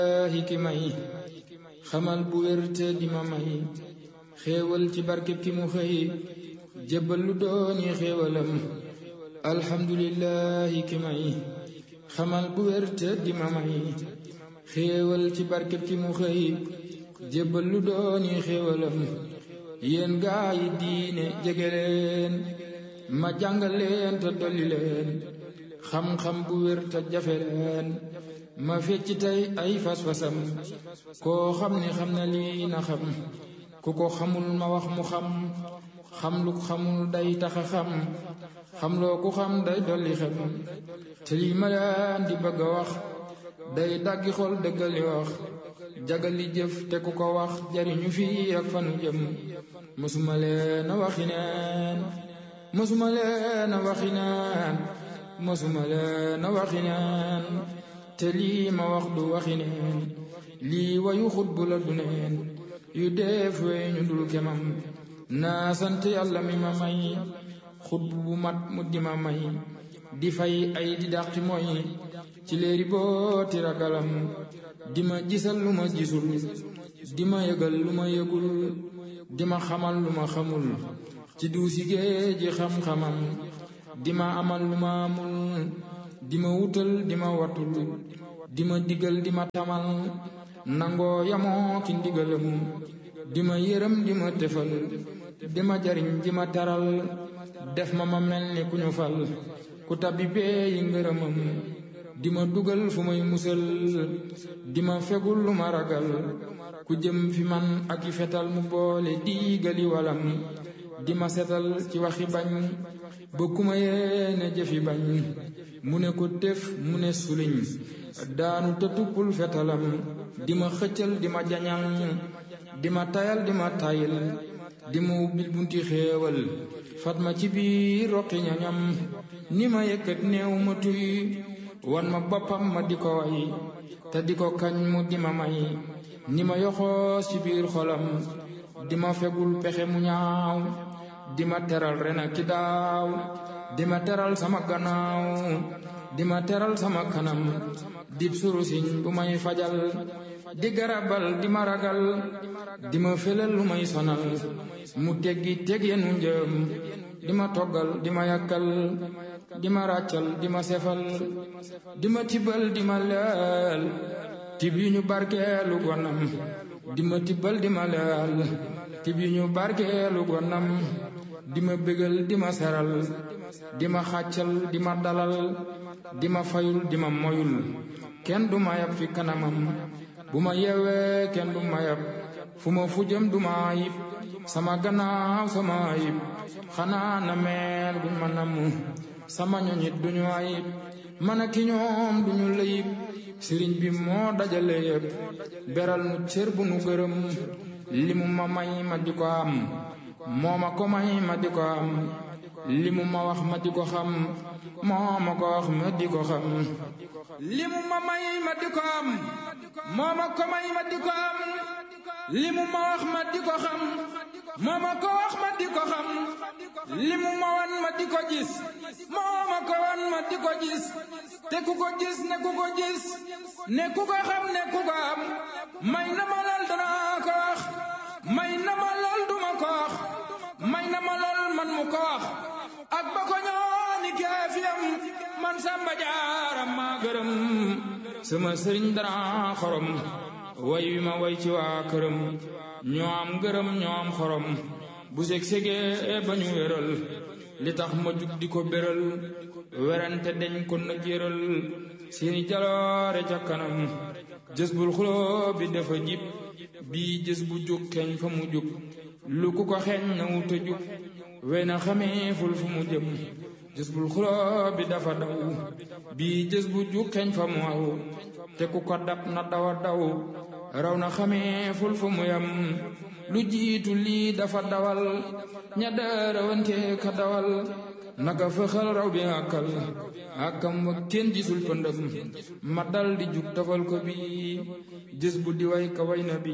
laahi ki may xamal bu wér te di ma may xéewal ci barkeb ki mu xëy jébbal lu dooni xéewalam alhamdulillahi ki may xamal bu wér te di ma may xéewal ci barkeb ki mu xëy jébbal lu dooni xéewalam yéen gaa yi diine jege leen ma jàngal leen te dolli leen xam-xam bu wér te jafe leen ma fecc tey ay fas-fasam koo xam ni xam na lii na xam ku ko xamul ma wax mu xam xam lu xamul day taxa xam xam loo ku xam day dolli xem te lii ma leen di bëgg a wax day daggi xol dëggali wax jagali jëf te ku ko wax jariñu fii ak fanu jëm mësuma leen a waxi neen mësuma leen a waxi neen mësuma leen a waxi neen te lii ma wax du waxi neen lii wayu xutbu la du neen yu def wey ñu dul kemam naa sant yàlla mi ma may xutbu bu mat mu di ma may di fay ay di dàqi mooy ci léeri booti ragalam di ma gisal lu ma gisul di ma yëgal lu ma yëgul di ma xamal lu ma xamul ci duusi géeji xam-xamam di ma amal lu ma amul di ma wutal di ma watul di ma digal di ma tamal nangoo yamoo ki ndigalam di ma yërëm di ma tefal di ma jariñ di ma taral def ma ma mel ni ku ñu fal ku tabbi bee yi ngërëmam di ma dugal fu may musal di ma fegul lu ma ragal ku jëm fi man ak i fetal mu boole diigali walam di ma setal ci waxi bañ ba ku ma yéene jëfi bañ mu ne ko tëf mu ne suliñ daanu te tuppul fetalam di ma xëccal di ma jañal di ma tayal di ma tayil di ma ubbil bunti xéewal fat ma ci biir roqi ñañam ni ma yëkkat néew ma tuy wan ma boppam ma di ko way te di ko kañ mu di ma may ni ma yoxoos ci biir xolam di ma fegul pexe mu ñaaw di ma teral ren ak ki daaw di ma teral sama gannaaw di ma teral sama kanam dib surusiñ bu may fajal di garabal di ma ragal di ma felal lu may sonal mu teggi teg yenu njëm di ma toggal di ma yàkkal di ma ràccal di ma sefal di ma tibbal di ma leel tib yu ñu barkeelu gonam di ma tibbal di ma leel tib yu ñu barkeelu gonam di ma bégal di ma seral di ma xàccal di ma dalal di ma fayul di ma moyul kenn du ma yab fi kanamam bu ma yeewee kenn du ma yab fu ma fu jëm du ma ayib sama gannaaw sama ayib xanaa na meel buñ ma namm sama ñoñit duñu ayib man a ki ñoom duñu layib sëriñ bi moo dajale yépp beral nu cër bu nu gërëm li mu ma may ma di ko am moo ma ko may ma di ko am li mu ma wax ma di ko xam moo ma ko wax ma di ko xam li mu ma may ma di ko am moo ma ko may ma di ko am li mu ma wax ma di ko xam moo ma ko wax ma di ko xam li mu ma wan ma di ko gis moo ma ko wan ma di ko gis te ku ko gis ne ku ko gis ne ku ko xam ne ku ko am may na ma lool danaa ko wax may na ma lool duma ko wax may na ma lool man mu ko wax ak ba ko ñooni keefiyam man samba jaaram maa gërëm sama sëriñ dara xorom way wi ma way ci waa këram ñoo am gërëm ñoo am xorom bu seg segee ba ñu wéral li tax ma jug di ko béral werante deñ ko na jéral seeni jaloore ca kanam jës bul xuloo bi dafa jib bii jës bu jug keñ fa mu jug lu ku ko xeeñ na wuta jug wey na xamee ful fu mu jëm jës bul xuloo bi dafa daw bii jës bu jug keñ fa mu aw te ku ko dab na dawa daw raw na xamee ful fu mu yam lu jiitu lii dafa dawal ña daarawante ka dawal naka fëxal raw bi àkkal àkkam wa kenn gisul pëndëm ma dal di jug tafal ko bi jës bu di way ka way na bi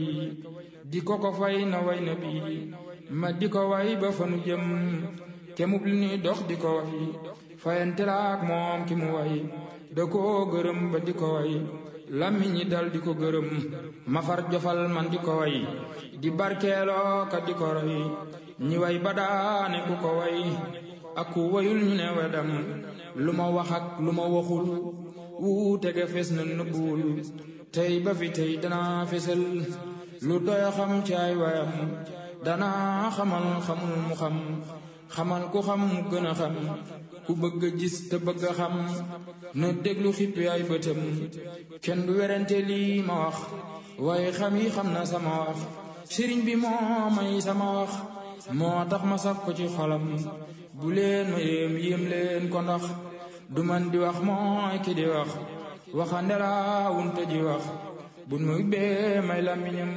di ko ko fay na way na bi ma di ko way ba fanu jëm kemub li ni dox di ko way fayante laak moom ki mu way da koo gërëm ba di ko way làmmiñ ñi dal di ko gërëm ma far jofal man di ko way di barkeeloo ka di ko roy ñi way ba daane ku ko way ak ku wayul ñu ne wedam lu ma wax ak lu ma waxul wuute ga fes na nëbbuwul tey ba fi tey danaa fesal lu doy xam ci ay wayam danaa xamal xamul mu xam xamal ku xam mu gën a xam ku bëgg a gis te bëgg a xam na déglu xippi ay bëtam kenn du werante lii ma wax waaye xam yi xam na sama wax sëriñ bi moo may sama wax moo tax ma saf ko ci xolam bu leen ma yéem yéem leen ko ndax du man di wax mooy ki di wax waxande laa wunte ji wax bun ma ubbee may làmmiñam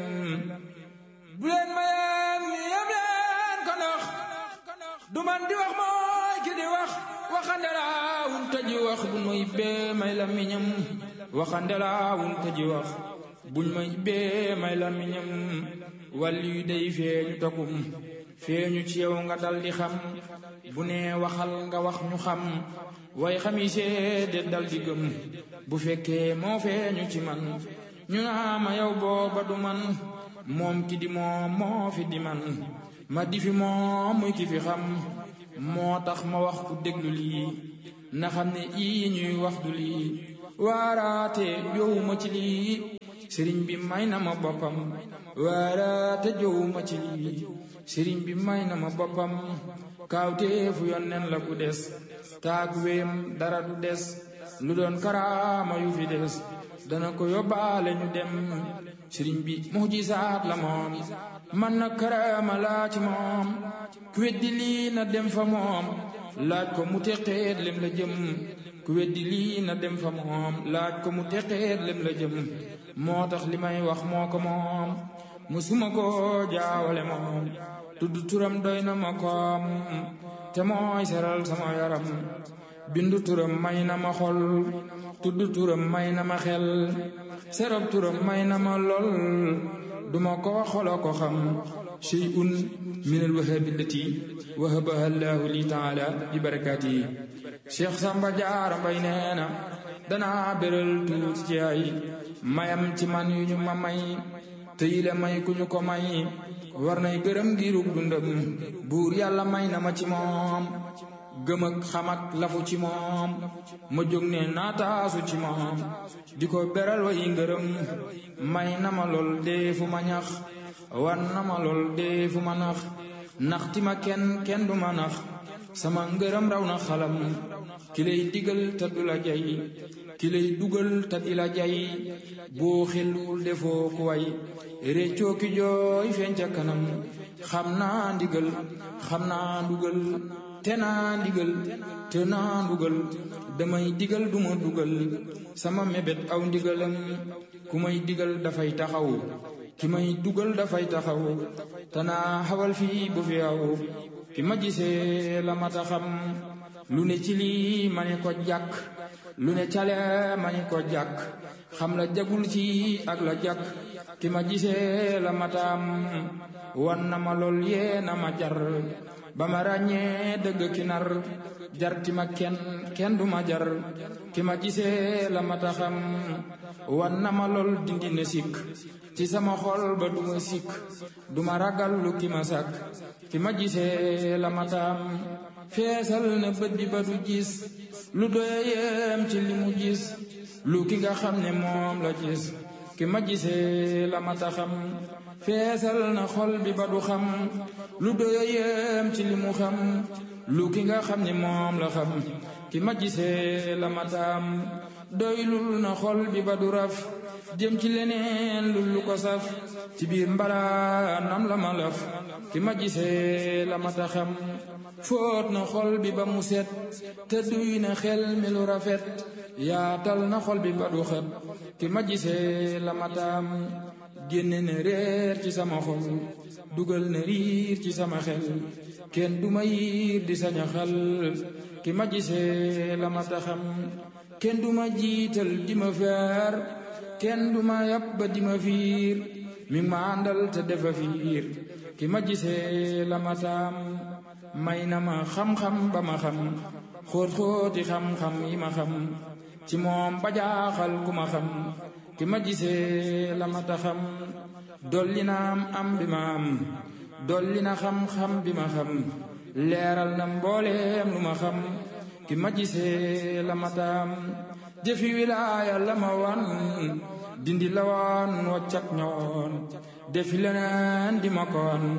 bu leen ma yéem yéem leen ko ndax du man di wax mooy ki di wax waxande laa wunte ji wax bun ma ubbee may làmmiñam waxande laa wunte ji wax buñ ma ubbee may làmmiñam wàll yu day feeñu takum feeñu ci yow nga dal di xam bu nee waxal nga wax ñu xam way xami seede dal di gëm bu fekkee moo feeñu ci man ñu naa ma yow booba du man moom ki di moom moo fi di man ma di fi moom muy ki fi xam moo tax ma wax ku déglu lii na xam ne ii ñuy wax du lii waaraate jowuma ci lii sëriñ bi may na ma boppam waaraate jowuma ci lii sëriñ bi may na ma boppam kaawteefu yonneen la ku des taag wéem dara du des lu doon karaama yu fi des dana ko yóbbaale ñu dem sëriñ bi mujisaat la moom man na karaama laa ci moom ku weddi lii na dem fa moom laaj ko mu teqeet lem la jëm ku weddi lii na dem fa moom laaj ko mu teqeet lem la jëm moo tax li may wax moo ko moom musuma ko jaawale moom tudd turam doy na ma koom te mooy seral sama yaram bindu turam may na ma xol tudd turam may na ma xel serab turam may na ma lol duma ko xolo ko xam shay'un min alwahabi allati wahabaha allahu li taala bi barakaatihi cheikh samba jaara mbay nee na danaa béral tuuti ci ay mayam ci man yu ñu ma may te yile may ku ñu ko may war nay gërëm ngirug dundam buur yàlla may na ma ci moom gëm ak xam ak lafu ci moom ma jóg ne naataasu ci moom di ko beral way ngërëm may na ma lool dee fu ma ñax wan na ma lool dee fu ma nax naxti ma kenn kenn du ma nax sama ngërëm raw na xalam ki lay digal te du la jay ki lay dugal te di la jay boo xelul defoo ku way réccoo ki jooy feeñ ca kanam xam naa ndigal xam naa dugal te naa ndigal te naa dugal damay digal duma dugal sama mébét aw ndigalam ku may digal dafay taxaw ki may dugal dafay taxaw te naa xawal fii bu fi aw ki ma gisee la mata xam lu ne ci lii ma ne ko jàkk lu ne cale ma ne ko jàkk xam la jagul ci ak la jàkk ki ma gisee la mataam wan na ma lool yee na ma jar ba ma ràññee dëgg ki nar jarti ma kenn kenn du ma jar ki ma gisee la mata xam wan na ma lool dindi na sikk ci sama xol ba du ma sikk du ma ragal lu ki ma sàkk ki ma gisee la mataam feesal na bët bi ba du gis lu doyeem ci li mu gis lu ki nga xam ne moom la gis ki ma gisee la mata xam feesal na xol bi ba du xam lu doyeem ci li mu xam lu ki nga xam ne moom la xam ki ma gisee la mataam doylul na xol bi ba du raf jëm ci leneen lu lu ko saf ci biir mbalaanam la ma laf ki ma gisee la mata xam fóot na xol bi ba mu set te duy na xel mi lu rafet yaatal na xol bi ba du xet ki ma gisee la mataam génne na réer ci sama xol dugal na riir ci sama xel kenn du ma yiir di saña xal ki ma gisee la mata xam kenn du ma jiital di ma feer kenn du ma yàpp ba di ma fiir mi ma àndal te defa fiir ki ma gisee la mataam may na ma xam-xam ba ma xam xóot xóoti xam-xam yi ma xam ci moom ba jaaxal ku ma xam ki ma gisee la ma taxam dolli na am am bi ma am dolli na xam-xam bi ma xam leeral na mbooleem lu ma xam ki ma gisee la ma taam jëfi wilaaya la ma wan dindi la woon waccat ñoon defi leneen di ma koon